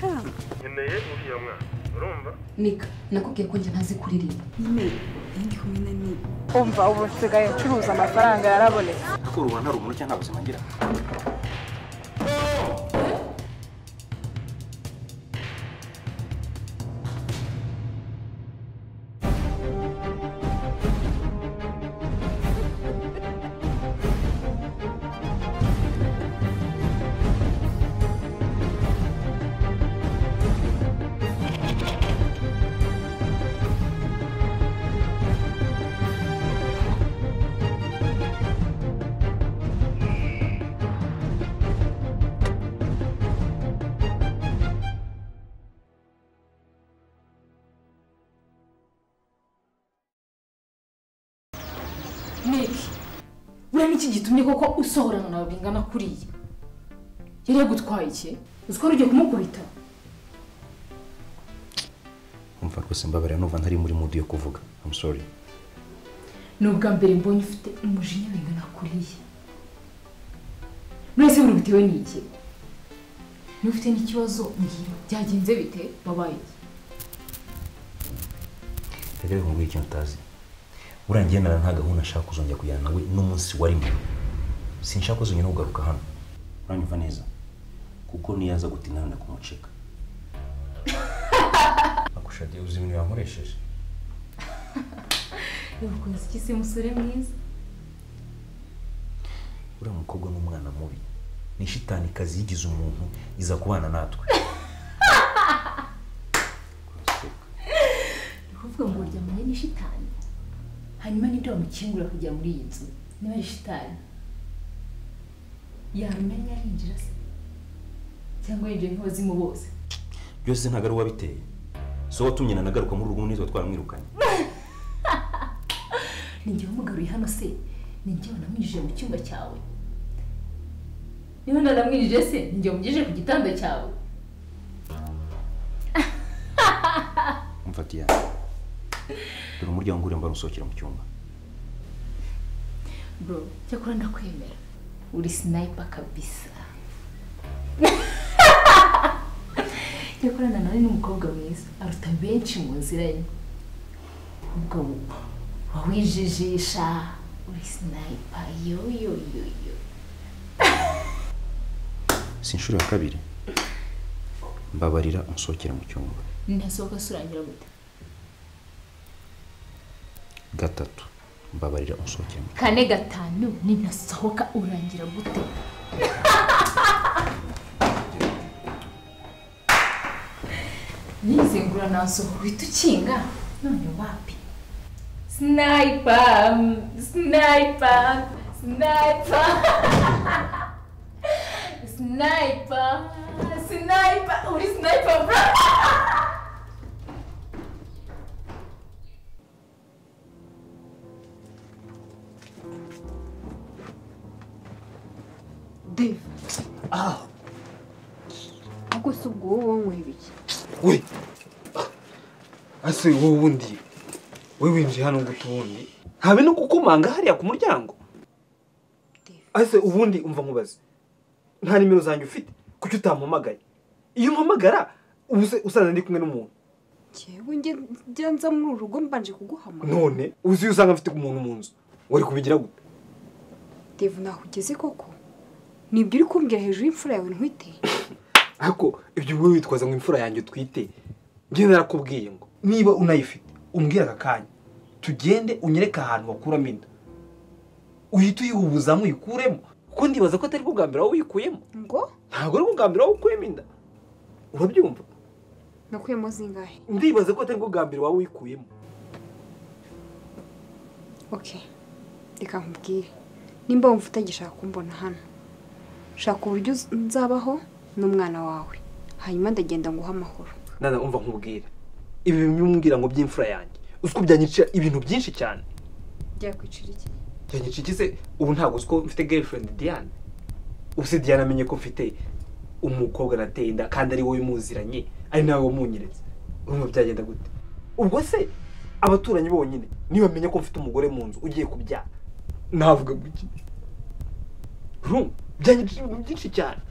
nkeneye uriya mwana urumva nika nakubwiye ko njye ntazi kuririmba nyine ndi kumwe na ni umva ubu nsigaye ncuruza amafaranga yarabonetse ko rubona ari umuntu cyangwa nta buzima agira niki buriya niki gitumye koko usohorana nawe bingana kuriya yari yagutwaye iki uzi ko wari ugiye kumukubita umva rwose mbabarira numva ntari muri mudu yo kuvuga I'm sorry ni ubwa mbere mbonye ufite umujinya bingana kuriya mwese buri bitewe n'iki niba ufite n'ikibazo mbwira byagenze bite wabaye iki reka reka nkubwire ikintu utazi buriya ngendana nta gahunda nshaka kuzongera kujyana nawe n'umunsi warimo sinshaka kuzongera no kugaruka hano uranyumva neza kuko niyo aza guta inama kumucika akushadiye uzi ibintu yankoresheje yagukunze iki se musore mwiza uriya mukobwa ni umwana mubi ni shitanikazi yigize umuntu iza kubana natwe ni ukuvuga ngo uryamanye n'ishitani hanyuma nibyo bamukingura kujya muri iyi nzu niba ari shitani yamenya yinjira se cyangwa yinjiye nk'abazimu bose byose ntabwo ari uwabiteye si wowe watumye na nagaruka muri urugo neza twaramwirukanye ni njye wamugaruye hano se ni njye wanamwinjije mu cyumba cyawe niba ntanamwinjije se ni njye wamugije ku gitanda cyawe umfatiya dore umuryango urimo usohokera mu cyumba bro cyakora ndakwemera uri sniper kabisa cyakorana nawe n'umukobwa mwiza aruta benshi mu nzira ye ubwo wawijijisha uri sniper yoyoyoyo si inshuro ya kabiri mbabarira umusohokere mu cyumba ntasohoka surangira gute gatatu mbabarira umusohokere mu cyumba kane gatanu ninasohoka urangira gute nizengura nasohoka uhita ukinga none wapi sniper sniper sniper sniper sniper uri sniper bro deva ahubwo si ubwo wowe wanyweye ibiki we ase wowe ubundi we winjiye hano ngo ubundi habe no kukumanga hariya ku muryango ase ubundi umva nkubaze nta nimero zanjye ufite kuki utampamagaye iyo umpamagara ubu se usanga ndi kumwe n'umuntu ngewe njye njya nza muri uru rugo mbanje kuguhamagara none uzi iyo usanga mfite umuntu mu nzu wari kubigira gute deva ntaho ugeze koko nibyo uri kumbwira hejuru y'imfura yawe ntwite ariko ibyo wowe witwaza ngo imfura yanjye utwite njye narakubwiye ngo niba unayifite umbwire aka kanya tugende unyereke ahantu bakuramo inda uhite uyihubuzamo uyikuremo kuko ndibaza ko atari bwa mbere wowe uyikuyemo ngo ntabwo ari bwa mbere wowe ukuyemo inda urabyumva nakuyemo zingahe ndibaza ko atari bwa mbere wowe uyikuyemo oke reka nkubwire nimba wumva utagishaka kumbona hano shaka uburyo uz- nzabaho n'umwana wawe hanyuma ndagenda nguhe amahoro nana umva nkubwire ibi bimwe umbwira ngo by'imfura yanjye uzi ko byanyicira ibintu byinshi cyane byakwicira iki byanyicira iki se ubu ntabwo uzi ko mfite girlfriend Diane ubu se Diane amenye ko mfite umukobwa nateye inda kandi ari wowe muziranye ari nawe wamunyeretse urumva byagenda gute ubwo se abaturanyi bonyine niba bamenya ko mfite umugore mu nzu ugiye kubyara navuga guki urumva byanyicira ibintu byinshi cyane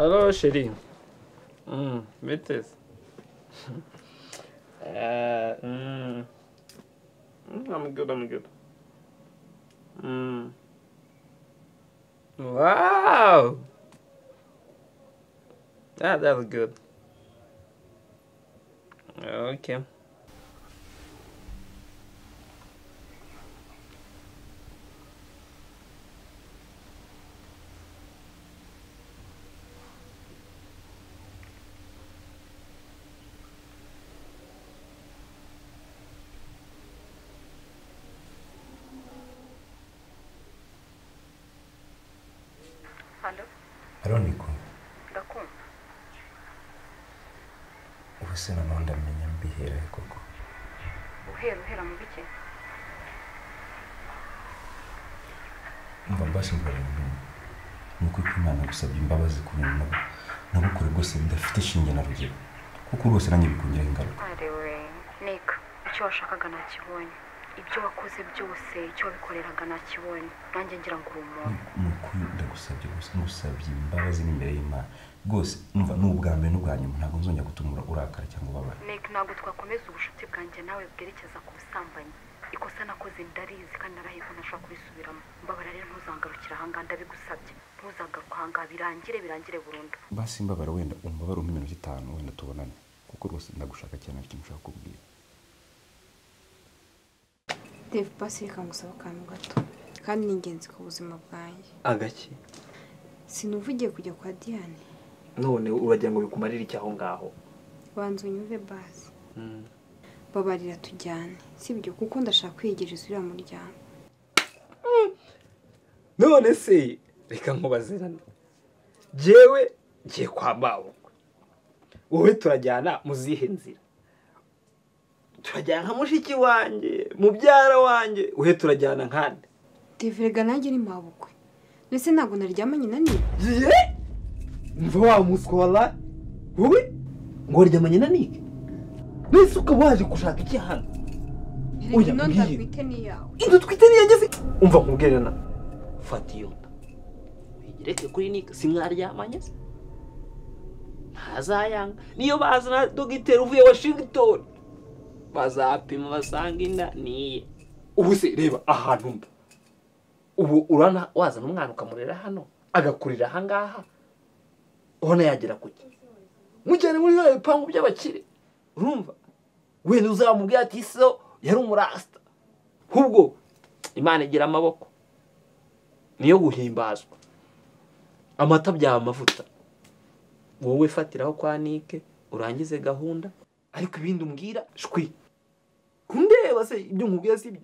Alo sheri Mm, metesi. Eh, mm. Mm, I'm good, I'm good. Mm. Wow. That that's good. Okay. Aroniko ndakumva ubu se nanone ndamenya mbiherahe koko uhera uhera mu bike mva mbasha mbabona ni uko imana gusabye imbabazi ku bintu nabo- nabukore rwose bidafite ishinge na rugero kuko rwose nanjye bikongeraho ingaruka arewe nika icyo washakaga nakibonye ibyo wakoze byose icyo wabikoreraga nakibonye nanjye ngira ngo uri umuntu ni ukuri ndagusabye gusa ngusabye imbabazi n'imbere y'imana rwose umva ni ubwa mbere n'ubwa nyuma ntabwo nzongera gutumura urakara cyangwa ubabara nika ntabwo twakomeza ubucuti bwanjye nawe bwerekeza ku busambanyi ikosa nakoze ndarizi kandi narahize ntashobora kubisubiramo mbabara rero ntuzangarukire ahangaha ndabigusabye ntuzagaruke ahangaha birangire birangire burundu basi mbabara wenda umbabara umpe iminota itanu wenda tubonane kuko rwose ndagushaka cyane afite icyo nshaka kubwira Dave basi reka ngusaba akantu gato kandi ni ingenzi ku buzima bwanjye agake sinuvugiye kujya kwa Diane none uragira ngo bikumarire iki aho ngaho banza unyumve basi babarira tujyane sibyo kuko ndashaka kwiyegereza uriya muryango none se reka nkubazirane jyewe ngiye kwa mabukwe wowe turajyana mu zihe nzira turajyana nka mushiki wanjye mubyara wanjye wowe turajyana nkande Dave rega nanjye ni mabukwe ndetse ntabwo naryamanye na niba ye mva wa muskora wowe ngo ryamanye na nike mbese ukaba waje gushaka iki hano reka Oya, ino mbwiye. ndagwite n'iyawe inzu twite ntiyageze umva nkubwire na fata iyo nda uyigereke kuri nika si mwaryamanye se ntazayanga niyo bazana dogiteri uvuye washington bazapima basanga inda niye ubu se reba ahantu mba ubu urana wazana umwana ukamurera hano agakurira ahangaha ubona yagera ku ki mujyane muri biriya bipangu by'abakire urumva wenda uzamubwira ati so yari umurasita ahubwo imana igira amaboko niyo guhimbazwa amata byaba amavuta wowe fatiraho kwa nike urangize gahunda ariko ibindi umbwira shwi kundeba se ibyo nkubwira si byo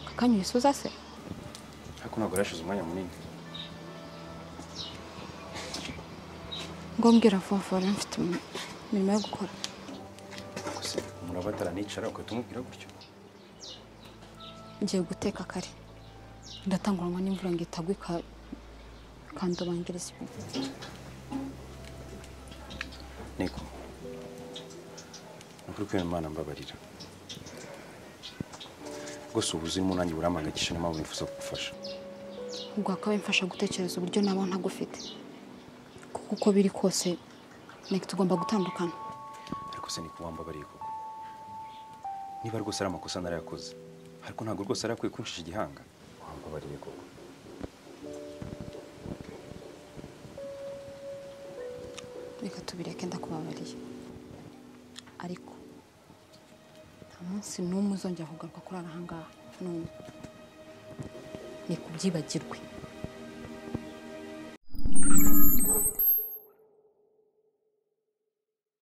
akanya urisuza se ariko ntabwo yashize umwanya munini ngombwira vuba vuba rero mfite imirimo yo gukora gusa umuntu aba ataranicara ugahita umubwira gutyo ngiye guteka kare ndatanguranwa n'imvura ngo itagwa ika- ikandobangiriza ibintu niko ukuri kwera imana mbabarira rwose ubu uzirimo nanjye burampangayikisha niyo mpamvu nifuza kugufasha ubwo hakaba mfasha gutekereza uburyo naba ntagufite kuko uko biri kose nteko tugomba gutandukana ariko se niko wambabariye koko niba rwose ari amakosa narayakoze ariko ntabwo rwose ari akwiye kuncisha igihanga wambabariye koko reka tubireke ndakubabariye ariko nta umunsi n'umwe uzongera kugaruka kuri aha ngaha n'umwe ni kubyibagirwe